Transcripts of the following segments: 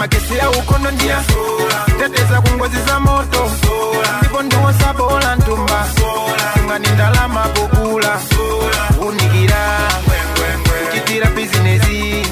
magesi ya ukono ndiya teteza ku ngozi za moto ndipo ndiwosa bola ntumba ngani ndalama pokula unikira kuchitira bizinesi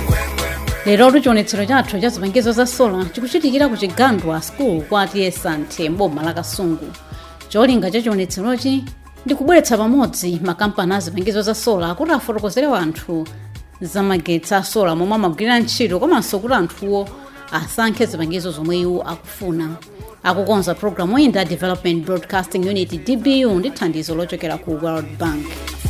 lero chionetsero chathu cha zipangizo za sola chikuchitikira ku chigandwa school kwa atiyesa nthe mboma la kasungu cholinga cha chionetserochi ndi kubweretsa pamodzi makampani a zipangizo za sola kuti afotokozere anthu za magetsi a sola momwe amagwirira ntchito komanso kuti anthuwo asankhe zipangizo zomwe iwo akufuna akukonza programu iyi ndi development broadcasting unit dbu ndi thandizo lochokera ku world bank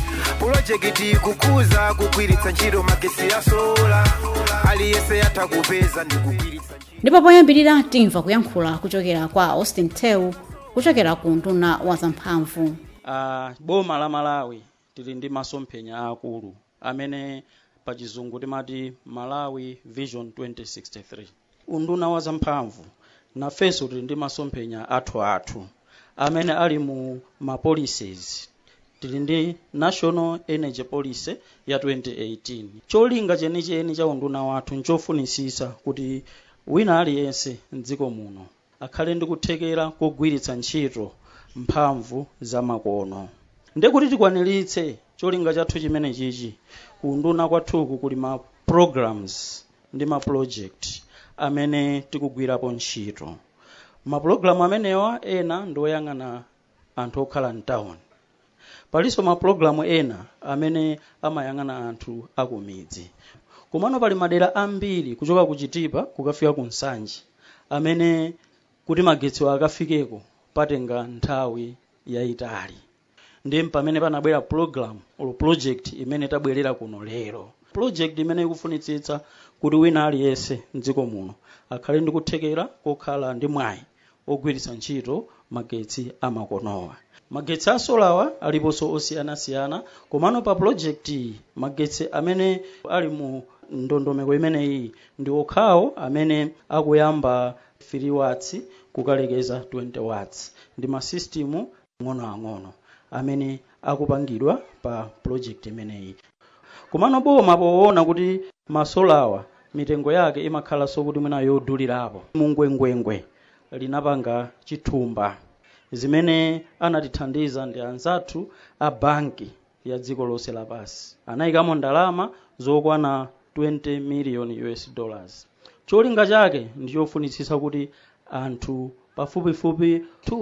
pulojekiti kukuza kugwiritsa ntchito magesi ya sola aliyense yatha kupeza ndi kugwiritsa ntchito ndipo poyambirira timva kuyankhula kuchokera kwa austin tew kuchokera ku nduna wa zamphamvu uh, boma la malawi tili ndi masomphenya akulu amene pa chizungu timati malawi vision 2063 unduna wa zamphamvu nafenso tili ndi masomphenya athu athu amene ali mu ma policies tili ndi national energy policy ya 2018 cholinga chenicheni cha unduna wathu nchofunisisa kuti wina aliyense mdziko muno akhale ndi kuthekera kogwiritsa ntchito mphamvu za makono ndekuti tikwaniritse cholinga chathu chimene chichi kunduna kwathuku kuli ma programs ndi ma project amene tikugwirapo ntchito mapulogalamu amenewa ena ndi oyang'ana anthu okhala mtown palinso mapulogalamu ena amene amayang'ana anthu akumidzi komano pali madera ambiri kuchoka ku chitipa kukafika ku nsanje amene kuti magetsiwo akafikeko patenga nthawi yayitali ndi pamene panabwera program or project imene tabwerera kuno lero project imene ikufunitsitsa kuti wina aliyense mdziko muno akhale ndi kuthekera kokhala ndi mwayi ogwiritsa ntchito magetsi amakonowa magetsi a solawa aliponso osiyanasiyana komano pa project iyi magetsi amene ali mu ndondomeko imeneyi ndi okhawo amene akuyamba 3 watts kukalekeza 20 watts ndi masistimu ang'onoang'ono amene akupangidwa pa project imeneyi komano boma poona kuti masolawa mitengo yake imakhalanso kuti mwina yodulirapo mungwengwengwe linapanga chithumba zimene anatithandiza ndi anzathu a banki ya dziko lonse lapansi anayikamo ndalama zokwana 20 million us dollars cholinga chake ndichofunitsitsa kuti anthu pafupifupi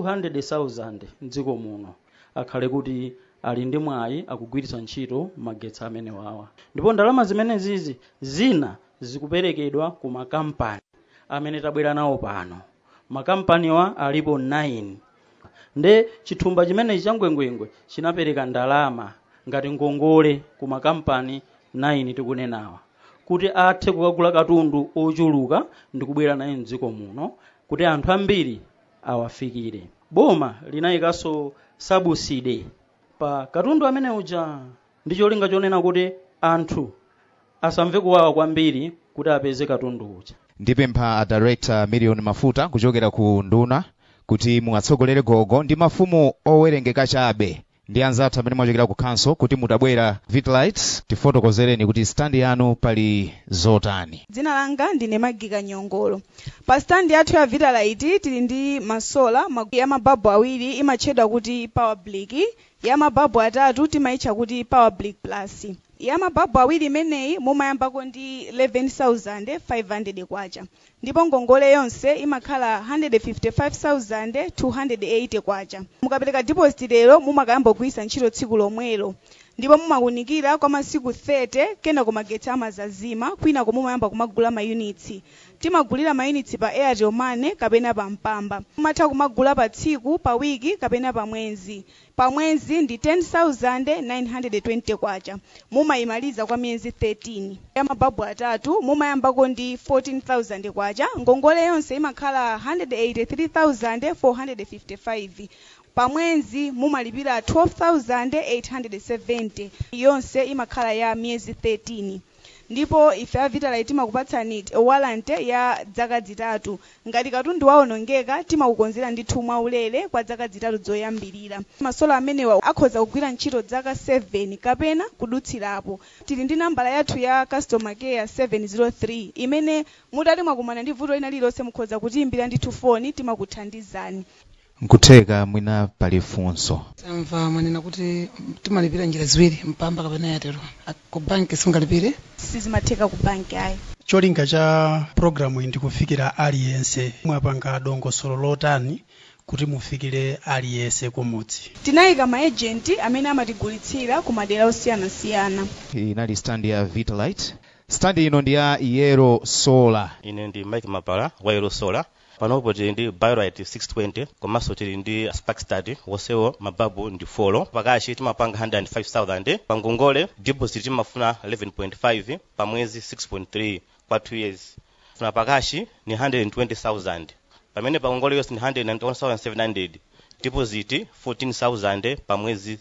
200,000 mdziko muno akhale kuti ali ndi mwayi akugwiritsa ntchito magetsi amene wawa ndipo ndalama zimene zizi zina zikuperekedwa ku makampani amene tabwera nawo pano makampaniwa alipo 9 nde chithumba chimenechi cha ngwengwengwe chinapereka ndalama ngati ngongole ku makampani 9 tikunenawa kuti athe kukagula katundu ochuluka ndi kubwera naye mdziko muno kuti anthu ambiri awafikire boma linayikanso sabuside pa katundu amene uja ndi cholinga chonena kuti anthu asamve kuwawa kwambiri kuti apeze katundu uja ndipempha a director million mafuta kuchokera ku nduna kuti muwatsogolere gogo ndi mafumu owerengeka chabe ndi anzathu amene mwachokera ku council kuti mutabwera vitlights tifotokozereni kuti standi yanu pali zotani dzina langa ndine magika nyongolo pa standi yathu ya vitalite tili ndi masola mag- ya mababu awiri imatchedwa kuti power blick ya mababu atatu timayitcha kuti power blick plus ya mababu awiri imeneyi mumayambako ndi 11500 kwacha ndipo ngongole yonse imakhala 155280 kwacha mukapereka deposit lero mumakayamba kugwiritsa ntchito tsiku lomwelo ndipo mumakunikira kwa masiku 30 kena kumagetsi amazazima kwinako mumayamba kumagula mayunitsi timagulira mayunitsi pa airtel money kapena pa mpamba mumatha kumagula pa tsiku pa wiki kapena pa mwezi pa mwezi ndi 10920 kwacha mumayimaliza kwa miyezi 13 ya mababu atatu mumayambako ndi 14000 kwacha ngongole yonse imakhala 183455 pa mwezi mumalipira 12870 yonse imakhala ya miyezi 13 ndipo ife a vitalite timakupatsani walante ya zaka zitatu ngati katundu waonongeka timakukonzera ndithu mwaulere kwa zaka zitatu zoyambirira masola amenewa akhoza kugwira ntchito zaka 7 kapena kudutsirapo tili ndi nambala yathu ya customer care 703 imene mutati mwakumana ndi vuto lina lililonse mukhoza kutiyimbira ndithu foni timakuthandizani nkutheka mwina pali funso tamva mwanena kuti timalipira njira ziwiri mpamba kapena yatero A- ku banki singalipire sizimatheka ku banki ayi cholinga cha programu iyi ndikufikira aliyense mwapanga dongosolo lotani kuti mufikire aliyense kumudzi tinayika maejenti amene amatigulitsira ku madera osiyanasiyana inali stand ya vitalite stand ino ndi ya yero solar ine ndi mike mapala wa yero solar panopo tili ndi biorite 620 komanso tili ndi sparkstad wonsewo mababu ndi folo pakashi timapanga 105000 pa ngongole deposit timafuna 11.5 pa mwezi 6.3 kwa 2 years funa pakashi ni 120000 pamene pa ngongole yonse ni 191700 deposit 14000 pa mwezi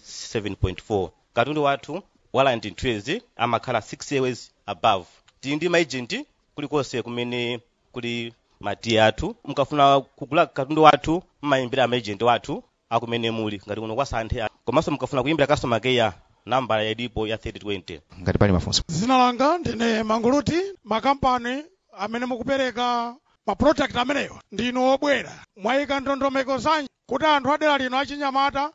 7.4 katundu wathu walanti ntwezi amakhala 6 years above tili ndi maagent kulikonse kumene kuli matiye athu mukafuna kugula katundu wathu mmayimbira amaagent wathu akumene muli ngati kuno kwa santhe komanso mukafuna kuyimbira customer care nambala yadipo ya 3020 ngati pali mafunso zina langa ndine manguluti makampani amene mukupereka maproduct amenewa ndinu obwera mwayika ndondomeko zanji kuti anthu adera lino achinyamata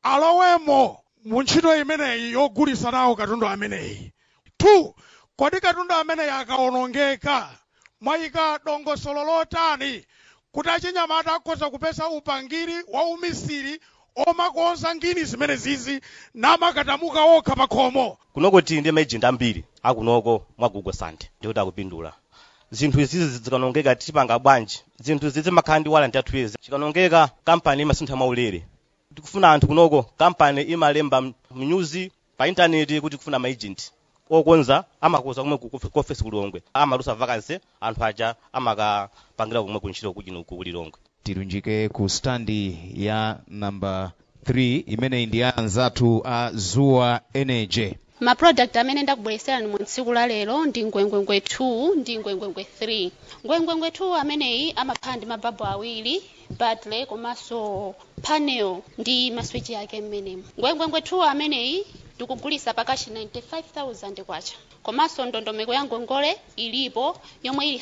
alowemo mu ntchito imeneyi yogulitsa nawo katundu ameneyi two kodi katundu ameneyi akaonongeka mwayika dongosolo lotani kuti achinyamata akhoza kupeza upangiri wa umisiri omakonza ngini zimene zizi namakatamuka okha pa khomo kunoko tili ndi maagent ambiri akunoko mwa google santhe ndikuti akupindula zinthu izizi zikanongeka tipanga bwanji zinthu izi zimakhala ndi walanti yathu yezi chikanongeka kampani imasintha mwaulere tikufuna anthu kunoko kampani imalemba mnyuzi pa intaneti kuti kufuna maagent okonza amakonza kumwe ku ku ofesi kulilongwe amalusa vakansi anthu aja amakapangira kumwe kuntchito kuchinoku kulilongwe tilunjike ku standi ya namba 3 imeneyi ndi ya anzathu a zuwa energy maproduct amene ndakubweretserani mu tsiku la lero ndi ngwengwengwe 2 ndi ngwengwengwe 3 ngwengwengwe 2 ameneyi amakhala ndi mababu awiri battery komanso panel ndi maswitch yake mmenemo ngwengwengwe 2 ameneyi tikugulisa pakashi 95000 kwacha komanso ndondomeko ya ngongole ilipo yomwe ili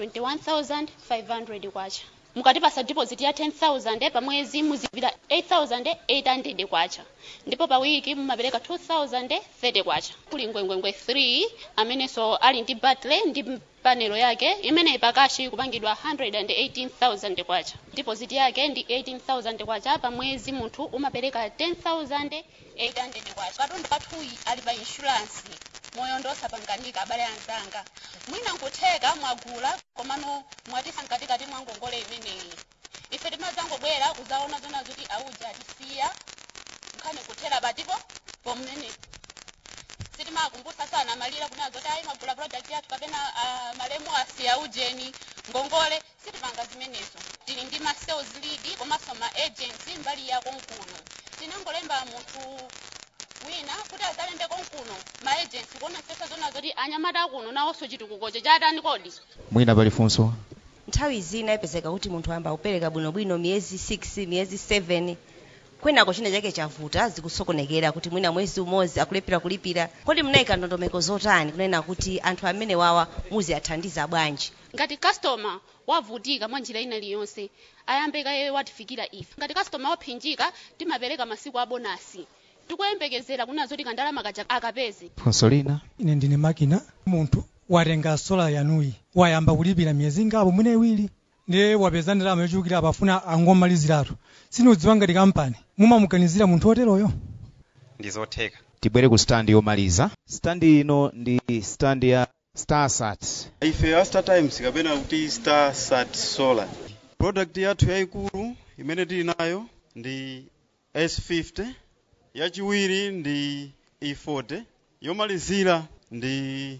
121500 kwacha mukatipasa deposit ya 10000 pa mwezi muzipita 8800 kwacha ndipo pa wiki mumapereka 2030 kwacha kuli ngwengwengwe 3 amenenso ali ndi battery ndi panelo yake imeneyi pakashi kupangidwa 118000 kwacha deposit yake ndi 18000 kwacha pa mwezi munthu umapereka 10800 kwacha katundu pathuyi ali pa insurance moyo ndosapanganika abale anzanga mwina nkutheka mwagula komano mwatisa mkatikati mwa ngongole imeneyi ife timadzangobwera kuzaona zona zoti auja atisiya nkhani kuthera patipo pomene sitimakumbutsa sana malira kuna zoti ayi magula project yathu kapena uh, malemu asiya ujeni ngongole sitimanga zimenezo tili ndi ma sales lead komanso ma agents mbali yako nkuno tinangolemba munthu wina kuti azalembe konkuno ma agents kuona sesa zona zoti anyamata akuno nawonso chitukukocho chatani kodi mwina pali funso nthawi zina ipezeka kuti munthu amba kupereka bwinobwino miyezi 6 miyezi 7 kwenako china chake chavuta zikusokonekera kuti mwina mwezi umodzi akulephera kulipira kodi munayika ndondomeko zotani kunena kuti anthu amene wawa muziathandiza bwanji ngati customer wavutika mwa njira ina iliyonse ayambe kaye watifikira ife ngati customer waphinjika timapereka masiku a bonasi tikuyembekezera kuna zoti kandalama kaja akapeze funso lina ine ndine makina munthu watenga sola yanuyi wayamba kulipira miyezi ingapo mwina iwiri ndiye wapeza ndalama yochulukira apafuna angomaliziratu sinudziwa ngati kampani mumamuganizira munthu oteroyo ndizotheka tibwere ku standi yomaliza standi ino ndi standi ya starsat ife a star times kapena kuti star sat solar product yathu yayikulu imene tili nayo ndi s50 yachiwiri ndi e40 yomalizira ndi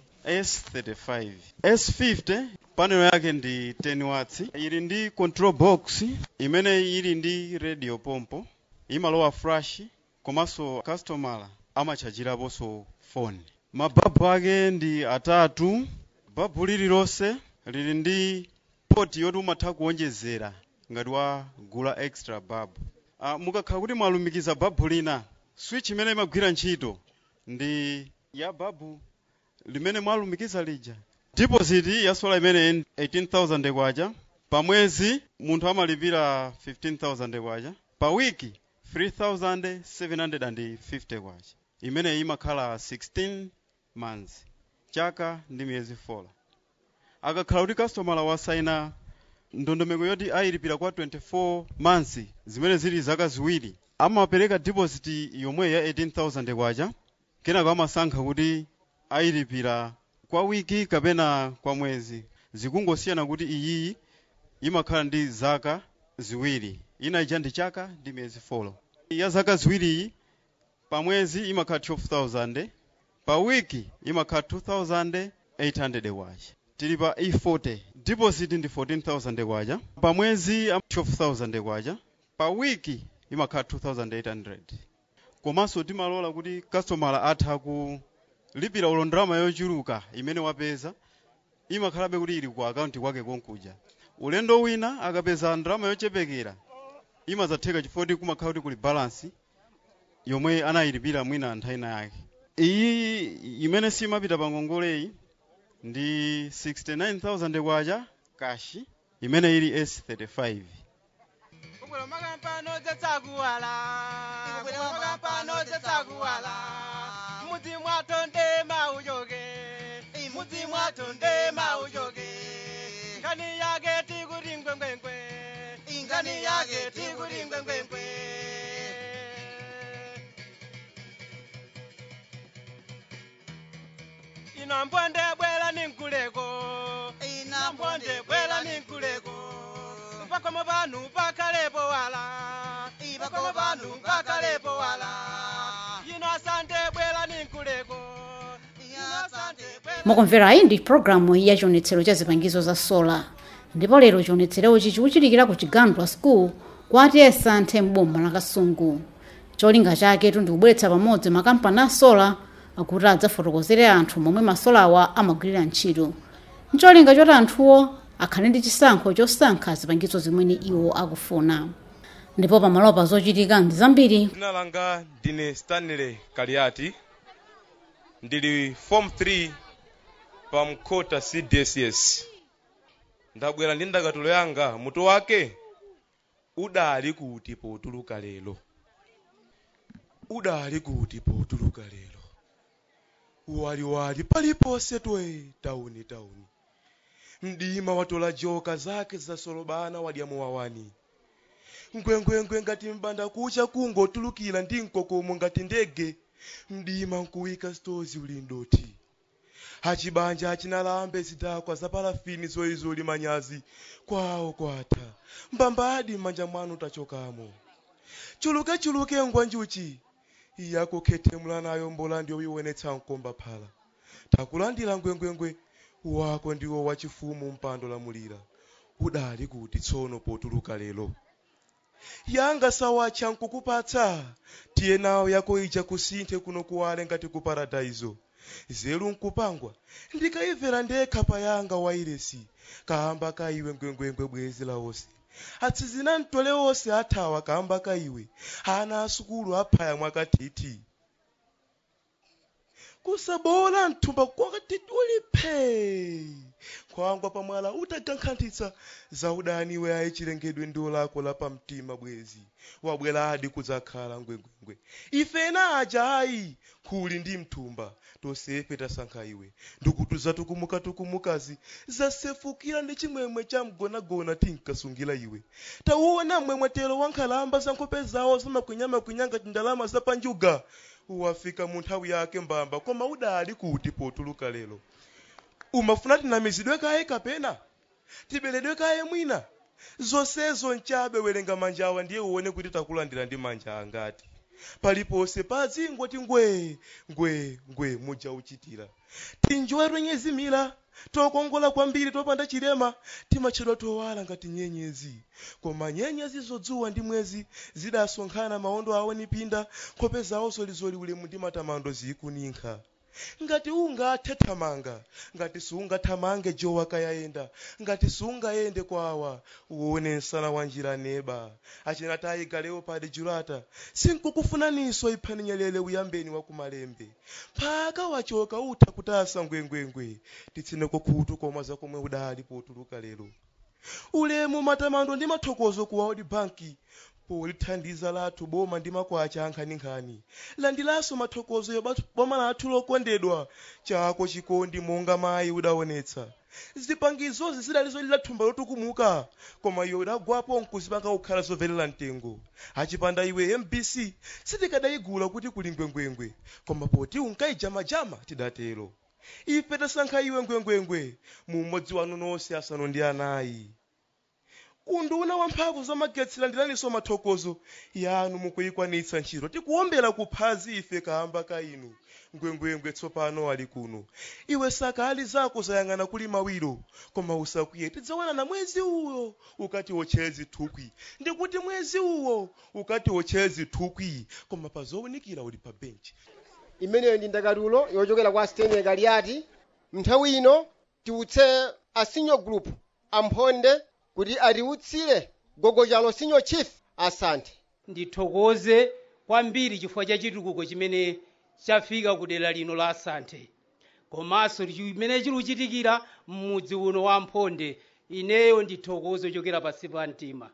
s35 s50 panel yake ndi 10 watts ili ndi control box imene ili ndi radio pompo imalowa flash komanso customer amachajiraponso phone mababu ake ndi atatu babu lililonse lili ndi poti yoti umatha kuonjezera ngati wagula extra babu uh, mukakhala kuti mwalumikiza babu lina switch imene imagwira ntchito ndi ya babu limene mwalumikiza lija deposit ya sola imene 18000 kwacha pa mwezi munthu amalipira 15000 kwacha pa wiki 3750 kwacha imene imakhala 16 months chaka ndi miyezi 4 akakhala kuti kastomala wasaina ndondomeko yoti ayilipira kwa 24 months zimene zili zaka ziwiri amapereka deposit yomwe ya 18000 kwacha kenako amasankha kuti ayilipira kwa wiki kapena kwa mwezi zikungosiyana kuti iyiyi imakhala ndi zaka ziwiri ina ija ndi chaka ndi miyezi 4 ya zaka ziwiriyi pa mwezi imakhala 12000 pa wiki imakhala 2800 kwacha tili pa e40 deposit ndi 14000 kwacha pa mwezi 12000 kwacha pa wiki imakhala 2800 komanso timalola kuti kastomala atha kulipira ulondrama yochuluka imene wapeza imakhalabe kuti ili ku akaunti kwake konkuja ulendo wina akapeza ndrama yochepekera imazatheka chifukwa kumakhala kuti kuli balance yomwe anayilipira mwina nthawi yake iyi imene simapita pa ngongoleyi ndi 69000 kwacha kashi imene ili s35 kubwera makampano dzetsakuwala kubwera makampano dzetsakuwala mudzi mwato ndema uchoke mudzi mwato ndema uchoke ngani yake tikuti ngwengwengwe ngani yake tikuti ngwengwengwe ino mbonde bwela ninkuleko ina mbonde bwela ninkuleko pakomo panu pakalepo wala pakomo panu pakalepo wala ino asante bwela ninkuleko ino asante bwela mukumverayi ndi programu ya chionetsero cha zipangizo za sola ndipo lero chionetserochi chikuchitikira ku chigandwa school kwati esanthe m'boma la kasungu cholinga chaketu ndi kubweretsa pamodzi makampani a sola akuti adzafotokozere anthu momwe masolawa amagwirira ntchito ncholinga choti anthuwo akhale ndi chisankho chosankha zipangizo zimene iwo akufuna ndipo pamalopa zochitika ndi zambiri dzina langa ndine stanley kaliati ndili form 3 pa mkhota cdss ndabwera ndi ndakatulo yanga mutu wake udali kuti potuluka lero udali kuti potuluka lero waliwali paliponse twe tauni tauni mdima watola joka zake zasolobana wadyamu wawani ngwengwengwe ngati mbanda kucha kungotulukira ndi mkokomo ngati ndege mdima nkuwika stozi ulindoti achibanja achinalambe zidakwa za parafini zoizoli manyazi kwawo kwatha mbambadi m'manja mwanu tachokamo chuluke chuluke ngwa njuchi iyakukhethemula nayo mbola ndiyo iwonetsa mkomba phala takulandira ngwengwengwe wako ndiwo wachifumu mpando lamulira udali kuti tsono potuluka lero yanga sawacha nkukupatsa tiye nawo yako ija kusinthe kuno kuwale ngati ku paradaizo zelu nkupangwa ndikayimvera ndekha payanga wairesi kahamba ka iwe ngwengwengwe bwezi lawonse atsizina mtole wonse athawa kahamba ka iwe ana asukulu aphaya mwakathithi kusabola mthumba kwakati ulipe nkhwangwa pamwala utagankhantitsa za udani we ayi chilengedwe ndiwo lako la pamtima bwezi wabweradi kudzakhala ngwengwengwe ife ena aja ayi khuli ndi mthumba tosefe tasankha iwe ndikuti zatukumukatukumukazi zasefukira ndi chimwemwe cha mgonagona tinkasungira iwe tauona mmwemwetero wa nkhalamba za nkhope zawo zamakwinyamakwinyaa ngati ndalama zapanjuga wafika mu nthawi yake mbamba koma udali kuti potuluka lero umafuna tinamizidwe kaye kapena tibeledwe kaye mwina zonsezo nchabe werenga manja awa ndiye uone kuti takulandira ndi manja angati paliponse padzingoti ngwe ngwe ngwe muja uchitira tinjowa twenyezimira tokongola kwambiri topanda chilema timatchedwa towala ngati nyenyezi koma nyenyezi zodzuwa ndi mwezi zidasonkhana maondo awo nipinda nkhope zawo zolizoli ulemu ndi matamando zikuninkha ngati ungathe thamanga ngati sungathamange jowa kayayenda ngati sungayende kwawa uone msana wa njira neba achina tayiga leopard julata sinkukufunaninso iphani nyelele uyambeni wa kumalembe phaka wachoka utha kutasa ngwengwengwe titsine kukutu koma zakomwe udali potuluka lero ulemu matamando ndi mathokozo ku world bank polithandiza lathu boma ndi makwacha ankhaninkhani landilaso mathokozo yo boma lathu lokondedwa chako chikondi monga mayi udaonetsa zipangizozi zidali zolira thumba lotukumuka koma iwe udagwapo nkuzipanga kukhala zomvelera mtengo achipanda iwe mbc sitikadayigula kuti kuli ngwengwengwe koma poti unkayijamajama tidatero ife tasankha iwe ngwengwengwe mu mmodzi wanu nonse asanu ndi anayi unduna wamphamvu zamagetsi landilaninso mathokozo yanu mukuyikwanitsa ntchito tikuwombera kuphazi ife kamba ka inu ngwengwengwe tsopano ali kuno iwe sakali zako zayang'ana kuli mawiro koma usakwiye tidzawana na mwezi uwo ukati wochezi thukwi ndikuti mwezi uwo ukati wochezi thukwi koma pazowunikira uli pa benchi imeneyo ndi ndakatulo yochokera kwa stene galiati nthawi ino tiutse a senior group amphonde kuti atiutsire gogo chalo senior chief asante ndithokoze kwambiri chifukwa cha chitukuko chimene chafika ku dera lino la asante komanso chimene chikuchitikira m'mudzi uno wa mphonde ineyo ndithokoze ochokera pansi pa mtima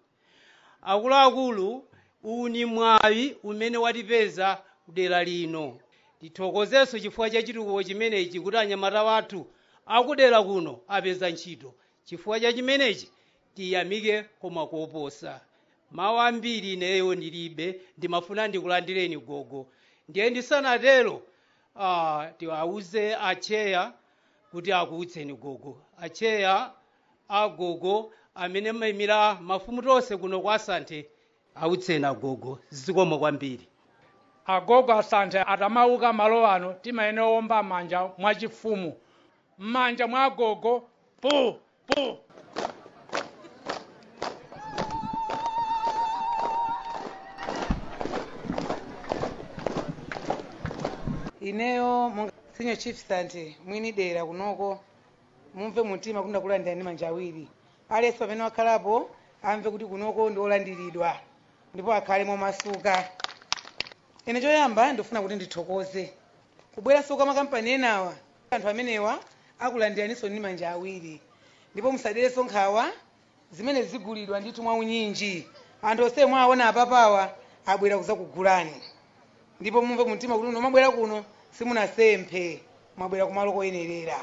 akuluakulu uwu ni mwayi umene watipeza ku dera lino tithokozenso chifukwa cha chitukuko chimenechi kuti anyamata wathu akudera kuno apeza ntchito chifukwa cha chimenechi tiyamike koma koposa mawu ambiri ineyo ndilibe ndimafuna ndikulandireni gogo ndiye ndisanatero uh, tiwauze acheya kuti akuutseni gogo acheya agogo amene mayimira mafumu tonse kuno kwa asante autseni agogo zikomo kwambiri agogo asante atamauka malo ano timayenera owomba manja mwachifumu m'manja mwa agogo pu pu ineyo monga senior chief sante mwini dera kunoko mumve mumtima kuti ndakulandira ndi manja awiri aliyense pamene wakhalapo amve kuti kunoko ndi olandiridwa ndipo akhale momasuka ine choyamba ndifuna kuti ndithokoze kubweranso kwa makampani enawa anthu amenewa akulandiraninso ndi manja awiri ndipo musaderenso nkhawa zimene zigulidwa ndithu mwaunyinji anthu onse mwaona apapawa abwera kuzakugulani ndipo mumve mumtima kuti uno mwabwera kuno simunasemphe mwabwera kumalo koyenerera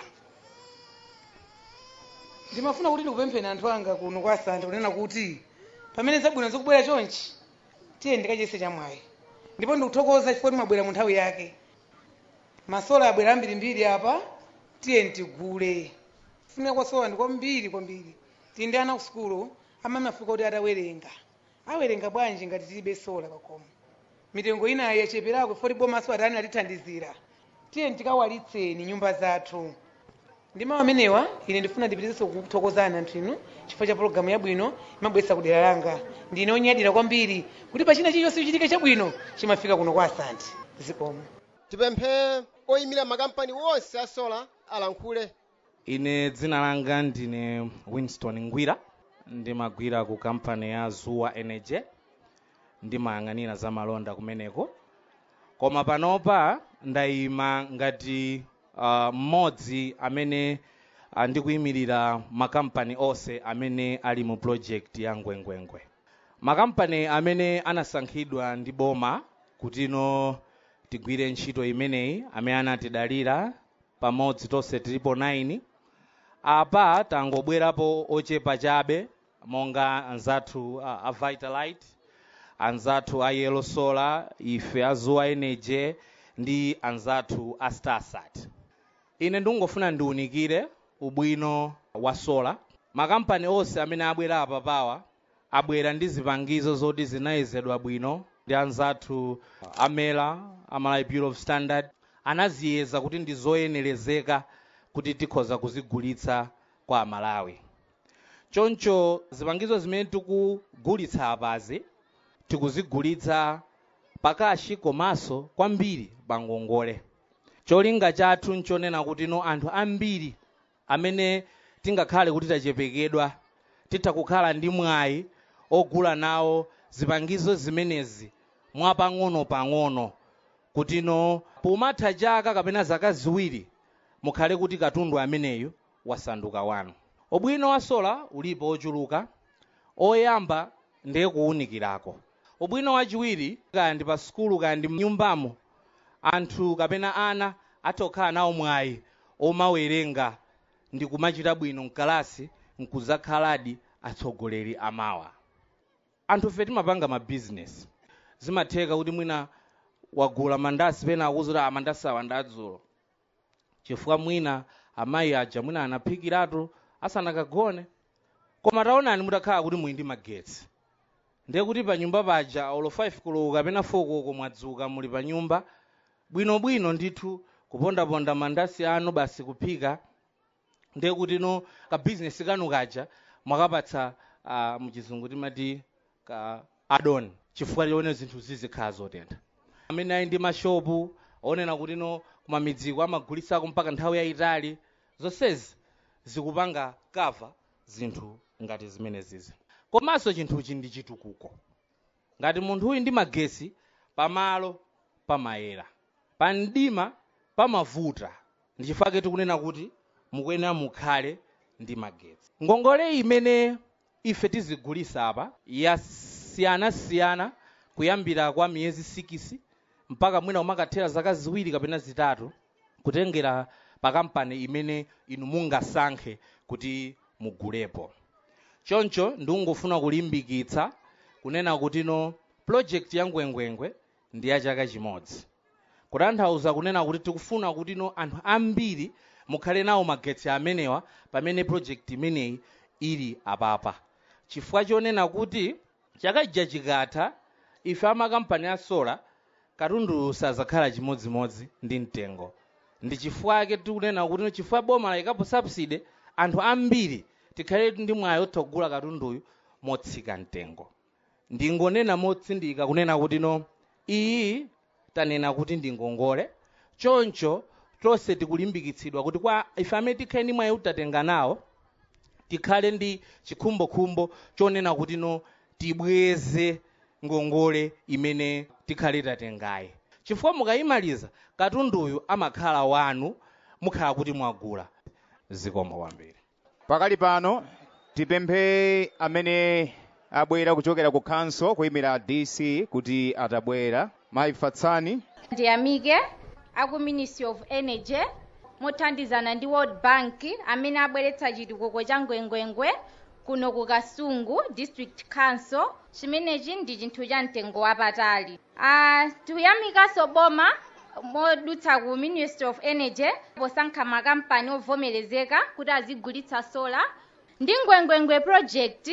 ndimafuna kuti ndikupempheni anthu anga kuno kwa asante kunena kuti pamene zabwino zikubwera chonchi tiye ndikachese chamwayi ndipo ndikuthokoza chifukwa timabwera mu nthawi yake masola abwera ambirimbiri apa tiye ntigule kufunika kwa sola ndi kwambiri kwambiri tili ndi ana ku sukulu amene afika kuti atawerenga awerenga bwanji ngati tilibe sola pakhomo mitengo inayi yacheperako foti bomaso atani atithandizira tiye tikawalitseni nyumba zathu ndi mawu amenewa ine ndifuna ndipitizenso kuthokozana anthu inu chifukwa cha pologalamu yabwino imabweretsa kudera langa ndine onyadira kwambiri kuti pachina chilichonse chichitike chabwino chimafika kuno kwa asante zikomo tipemphe oyimira makampani wonse a sola alankhule ine dzina langa ndine winston ngwira ndimagwira ku kampani ya zuwa energy ndimayang'anira za malonda kumeneko koma panopa ndayima ngati uh, mmodzi amene uh, ndikuyimirira makampani onse amene ali mu project ya ngwengwengwe makampani amene anasankhidwa ndi boma kutino tigwire ntchito imeneyi amene anatidalira pamodzi tonse tilipo 9 apa tangobwerapo ochepa chabe monga anzathu uh, a vitalite anzathu a yellow solar ife a zuwa energy ndi anzathu a starsat ine ndingofuna ndiunikire ubwino wa sola makampani onse amene abwera apa pawa abwera ndi zipangizo zoti zinayezedwa bwino ndi anzathu amela amalawi bureau of standard anaziyeza kuti ndi zoyenerezeka kuti tikhoza kuzigulitsa kwa amalawi choncho zipangizo zimene tikugulitsa apazi tikuzigulitsa pakashi komanso kwambiri pangongole cholinga chathu nchonena kuti no anthu ambiri amene tingakhale kuti tachepekedwa titha kukhala ndi mwayi ogula nawo zipangizo zimenezi mwapang'ono-pang'ono kuti no pomatha chaka kapena zaka ziwiri mukhale kuti katundu ameneyo wasanduka wanu ubwino wa sola ulipo ochuluka oyamba ndiye kuwunikirako ubwino wachiwiri kaya ndi pa sukulu kaya ndi mnyumbamo anthu kapena ana atokhala nawo mwayi omawerenga ndi kumachita bwino mkalasi nkuzakhaladi atsogoleri amawa anthu fe timapanga mabizinesi zimatheka kuti mwina wagula mandasi pena akuzuti amandasi awa ndadzulo chifukwa mwina amayi aja mwina anaphikiratu asanakagone koma taonani mutakhala kuti muli ndi magetsi ndiye kuti pa nyumba paja olo 5 koloko kapena 4 koloko mwadzuka muli pa nyumba bwinobwino ndithu kupondaponda mandasi anu basi kuphika ndiye kuti no kabizinesi kanu kaja mwakapatsa uh, muchizungu timati ka adon chifukwa chione zinthu zizikhala zotentha amene ali ndi mashopu onena kuti no kumamidziko amagulisako mpaka nthawi yayitali zonsezi zikupanga kava zinthu ngati zimenezizi komanso chinthuchi ndi chitukuko ngati munthu uyu ndi magesi pamalo pamayera pa mdima pamavuta ndi chifukwa tikunena kuti mukuyenera mukhale ndi magetsi ngongole imene ife tizigulisa apa yasiyanasiyana kuyambira kwa miyezi 6 mpaka mwina umakathera zaka ziwiri kapena zitatu kutengera pa kampani imene inu mungasankhe kuti mugulepo choncho ndikungofuna kulimbikitsa kunena kuti no project ya ngwengwengwe ndi ya chaka chimodzi kutanthauza kunena kuti tikufuna kuti no anthu ambiri mukhale nawo magetsi amenewa pamene project imeneyi ili apapa chifukwa chonena kuti chaka chija chikatha ife amakampani a sola katundu sazakhala chimodzimodzi ndi mtengo ndi chifukwa tikunena kuti chifukwa boma layikapo subsidy anthu ambiri tikhale ndi mwayi otsogula katunduyu motsika mtengo ndingonena motsindika kunena kuti no iyi tanena kuti ndi ngongole choncho tonse tikulimbikitsidwa kuti kwa ife amene tikhale ndi mwayi utatenga nawo tikhale ndi chikhumbokhumbo chonena kuti no tibweze ngongole imene tikhale tatengayi chifukwa mukayimaliza katunduyu amakhala wanu mukhala kuti mwagula zikomo kwambiri pakali pano tipemphe amene abwera kuchokera ku council kuyimira dc kuti atabwera mayi fatsani ndiyamike aku ministry of energy mothandizana ndi world bank amene abweretsa chitukuko cha ngwengwengwe kuno ku kasungu district council chimenechi ndi chinthu cha mtengo wapatali uh, tikuyamikanso boma modutsa ku ministry of energy posankha makampani ovomerezeka kuti azigulitsa sola ndi ngwengwengwe project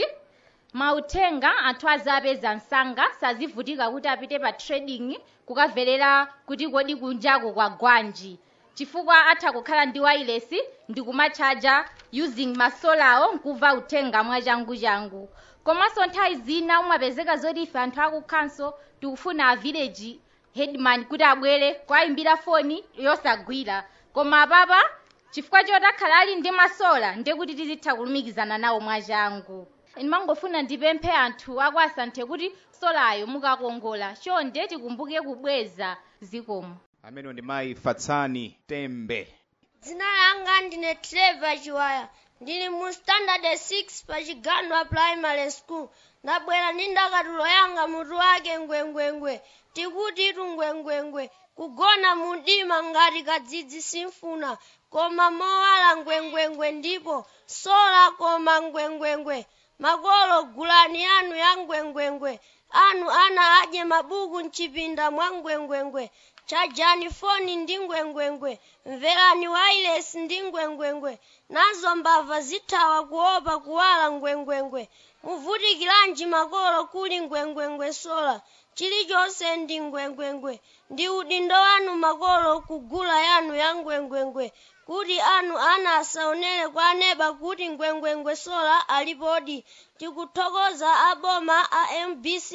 mauthenga anthu azapeza msanga sazivutika kuti apite pa trading kukamverera kuti kodi kunjako kwa gwanji chifukwa atha kukhala ndi wireless ndi kumachaja using masolawo nkumva uthenga mwachanguchangu komanso nthawi zina umapezeka zoti ife anthu aku council tikufuna a village headman kuti abwere kwayimbira foni yosagwira koma apapa chifukwa choti akhala ali ndi masola ndiye kuti tizitha kulumikizana nawo mwachangu ndimangofuna ndipemphe anthu aku asanthe kuti solayo mukakongola chonde tikumbuke kubweza zikomo amene ndi mayi fatsani tembe dzina langa ndine trevor chiwaya ndili mu standard 6 pa chiganwa primary school ndabwera ndi ndakatulo yanga mutu wake ngwengwengwe tikuti tu ngwengwengwe kugona mudima ngati kadzidzi simfuna koma mowala ngwengwengwe ndipo sola koma ngwengwengwe makolo gulani anu ya ngwengwengwe anu ana adye mabuku mchipinda mwa ngwengwengwe chajani foni ndi ngwengwengwe mverani wireless ndi ngwengwengwe nazo mbava zithawa kuopa kuwala ngwengwengwe muvutikiranji makolo kuli ngwengwengwe sola chilichonse ndi ngwengwengwe ndi udindo wanu makolo kugula yanu ya ngwengwengwe kuti anu ana asaonere kwa aneba kuti ngwengwengwe sola alipodi tikuthokoza aboma a mbc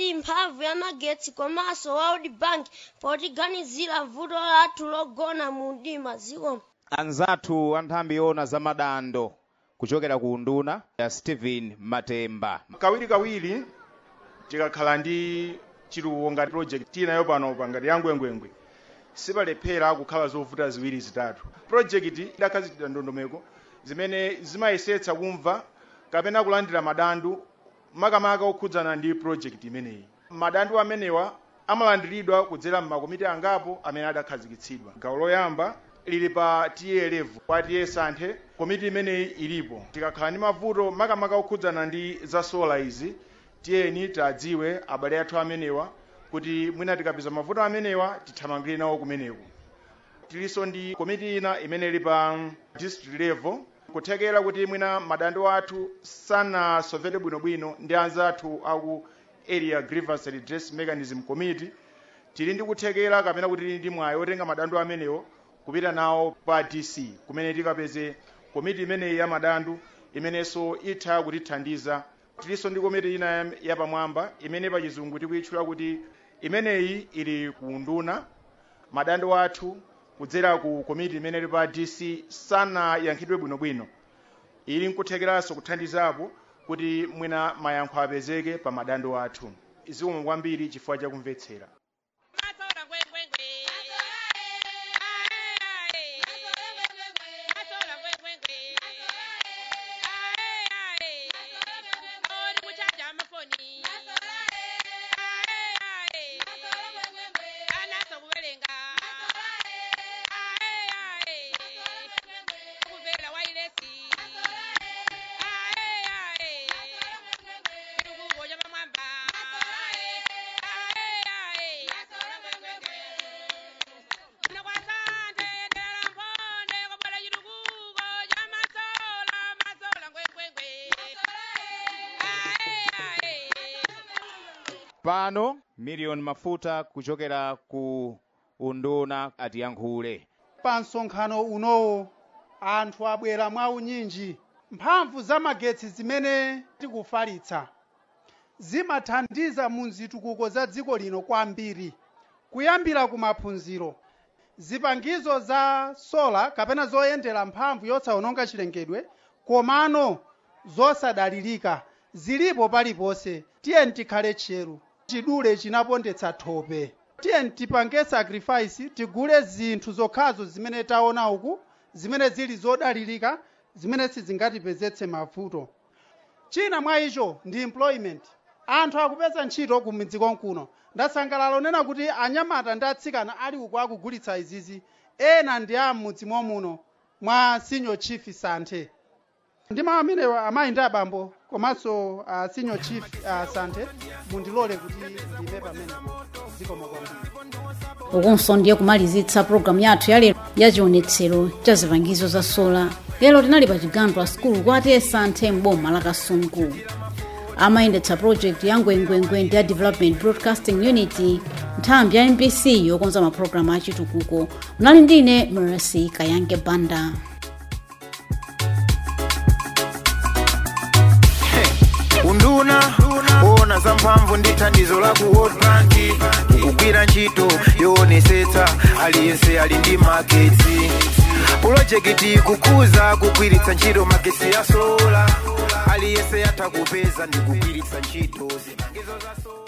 dc mphamvu ya magetsi komanso world bank potiganizira vuto lathu logona mu mdima zikomo anzathu anthambi yona za madando kuchokera ku nduna ya stephen matemba kawirikawiri tikakhala ndi chiluwo ngati project inayo pano pa ngati yangwengwengwe sipalephera kukhala zovuta ziwiri zitatu project idakhazikitsa ndondomeko zimene zimayesetsa kumva kapena kulandira madandu makamaka okhudzana ndi project imeneyi madandu amenewa amalandiridwa kudzera m'makomiti angapo amene adakhazikitsidwa gawo loyamba lili pa tiye level kwa tiye santhe komiti imeneyi ilipo tikakhala ndi mavuto makamaka okhudzana ndi za sola izi tiyeni tadziwe abale athu amenewa kuti mwina tikapeza mavuto amenewa tithamangire nawo kumeneko tilinso ndi komiti ina imene ili pa district level kuthekera kuti mwina madandu athu sanasovete bwinobwino ndi anzathu aku area grievance redress mechanism committee tili ndi kuthekera kapena kuti tili ndi mwayi otenga madandu amenewo kupita nawo pa dc kumene tikapeze komiti imeneyi ya madandu imenenso itha kutithandiza tilinso ndi komiti ina ya- yapamwamba imene pa chizungu tikuyitchula kuti imeneyi ili ku nduna madandu athu kudzera ku komiti imene ili pa dc sanayankhidwe bwinobwino ili nkuthekeranso kuthandizapo kuti mwina mayankho apezeke pa madandu athu zikomo kwambiri chifukwa chakumvetsera pano miliyoni mafuta kuchokera ku unduna atiyankhule pa msonkhano unowo anthu abwera mwaunyinji mphamvu za magetsi zimene tikufalitsa zimathandiza mu zitukuko za dziko lino kwambiri kuyambira ku maphunziro zipangizo za sola kapena zoyendera mphamvu yosawononga chilengedwe komano zosadalirika zilipo paliponse tiyeni tikhale tcheru chidule chinapondetsa thope tiyeni tipange sacrifice tigule zinthu zokhazo zimene taona uku zimene zili zodalirika zimene sizingatipezetse mavuto china mwa icho ndi employment anthu akupeza ntchito ku midzi konkuno ndasangalala onena kuti anyamata ndi atsikana ali uku akugulitsa izizi ena ndi a m'mudzi momuno mwa senior chief santhe ndi mawu amenewa amayi ndi abambo komanso uh, senior chief uh, santhe mundilole kuti ndime pamenepo zikomo kwambiri ukunso ndiye kumalizitsa pulogalamu yathu yalero ya chionetsero cha zipangizo za sola lero tinali pa chigandwa skulu kwati esanthe m'boma la kasungu amayendetsa project ya ngwengwengwe ndi ya development broadcasting unity nthambi ya mbc yokonza mapulogalamu achitukuko munali ndine mercy kayange banda unduna wona za mphamvu ndi thandizo la ku world bank kugwira ntchito yoonesetsa aliyense ali ndi magetsi pulojekiti kukuza kugwiritsa ntchito magetsi ya sola aliyense atha kupeza ndi kugwiritsa ntchito zipangizo za sola